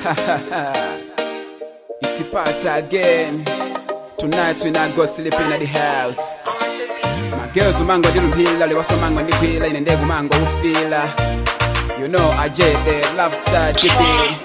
it's a part again. Tonight we not go sleeping at the house. My girls umango dilumhila liwaso mango ndikwila ine ndegu mango ufila. You know I jet the love star chippy.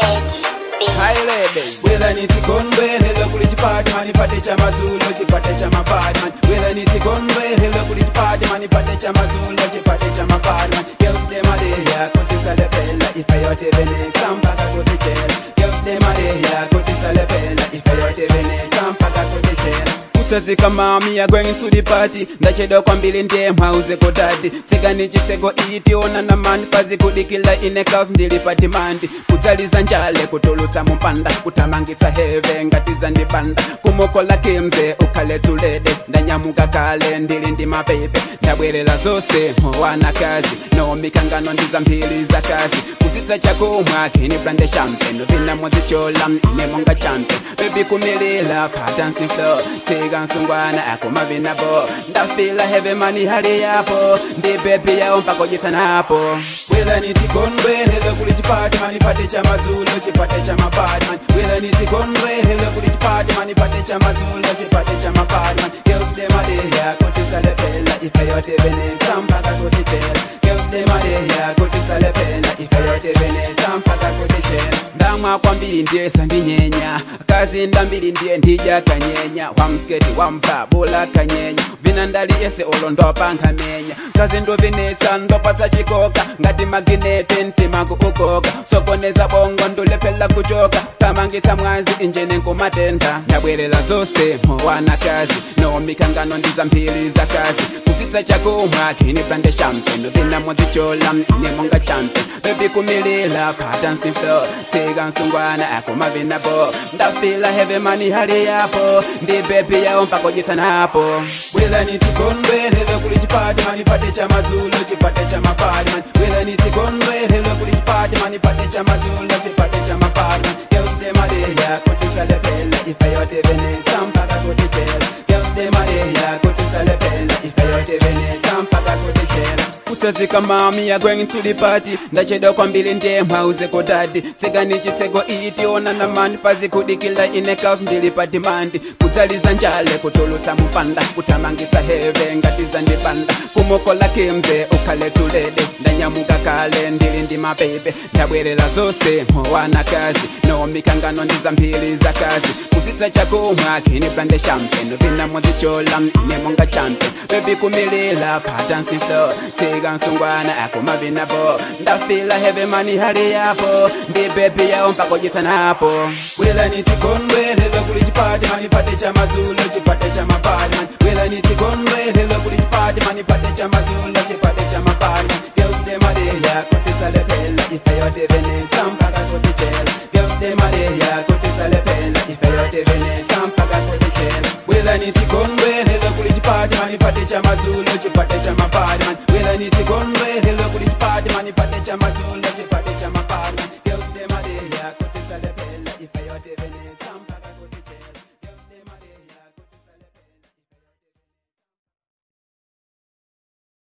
Hi ladies. Wela nitikonwe helo kuli chipati mani pate cha mazulo chipate cha mapati man. Wela nitikonwe helo kuli chipati mani pate cha mazulo chipate cha mapati man. Girls dem a day here kuti sale pella if I yote vene kampaka kuti chela. Girls dem a day here kuti sale pella if I yote vene kampaka kuti chela. kutsazika mami ya going to the party ndachedwa kwambiri ndiye mhauze kodadi tsika ni chitseko itiona na mani pazi kudikila ine kaus ndili pa dimandi kudzaliza njale kutulutsa mumpanda kuthamangitsa heve ngatiza ndipanda kumukola kimze ukhale tulede ndanyamuka kale ndili ndi mapepe ndabwerera zose mhowana kazi nomikangano ndiza mphili za kazi kutsitsa chakumwa kini blande champagne vina modzichola ine monga champion bebi kumilila pa dancing floor tega nsungwana akoma vinabo ndafila heve mani hali yapo ndi bebi yao mpaka ujitsanapo wela nitikonwe helo kuli chipati mani pate cha mazulo chipate cha mapati man wela nitikonwe helo kuli chipati mani pate cha mazulo chipate cha mapati man girls dem a day here kuti sale fela ife yote veneta mpaka kuti chela girls dem a day here kuti sale fela ife yote veneta mpaka kuti chela ndamwa kwambiri ndiye sandinyenya kazi ndambiri ndiye ndija kanyenya wamsketi wampabula kanyenya vina ndali yese olo ndopankhamenya kazi ndovinetsa ndopatsa chikoka ngati maginete mtimaku ukoka sokoneza bongo ndulephela kuchoka tamangitsa mwazi injene nkumatenda ndabwerera zose mhowana kazi nomikangano ndiza mphili za kazi kutsitsa chakumwa kini blande champagne vina modzichola ine monga champion bebi kumilila pa dancing floor tsika nsungwana akoma vinabo ndafila heve mani hali yapo ndi bebi yao mpaka ujitsanapo wela nitikonwe helo kuli chipati mani pate cha mazulo chipate cha mapati man wela nitikonwe helo kuli chipati mani pate cha mazulo chipate cha mapati man girls dem a day here kuti sale pella ife yote veneta mpaka kuti chela girls dem a day here kuti sale pella ife yote veneta mpaka kuti chela kutsazika mami ya going to the party ndachedwa kwambiri ndiye mhauze kodadi tsika ni chitseko itiona na mani pazi kudikila ine kaus ndili pa dimandi kudzaliza njale kutulutsa mupanda kuthamangitsa heve ngatiza ndipanda kumukola kimze ukhale tulede ndanyamuka kale ndili ndi mapepe ndabwerera zose mhowana kazi nomikangano ndiza mphili za kazi kutsitsa chakumwa kini blande champagne vina modzichola ine monga champion bebi kumilila pa dancing floor tega nsungwana akoma vinabo ndafila heve mani hali yapo ndi bebi yao mpaka ujitsanapo wela nitikonwe helo kuli chipati mani pate cha mazulo chipate cha mapati man wela nitikonwe helo kuli chipati mani pate cha mazulo chipate cha mapati man girls dem a day here kuti sale pella ife yote veneta mpaka kuti chela girls dem a day here kuti sale pella ife yote veneta mpaka kuti chela wela nitikonwe helo kuli chipati mani pate cha mazulo chipate cha mapati man wela nitikonwe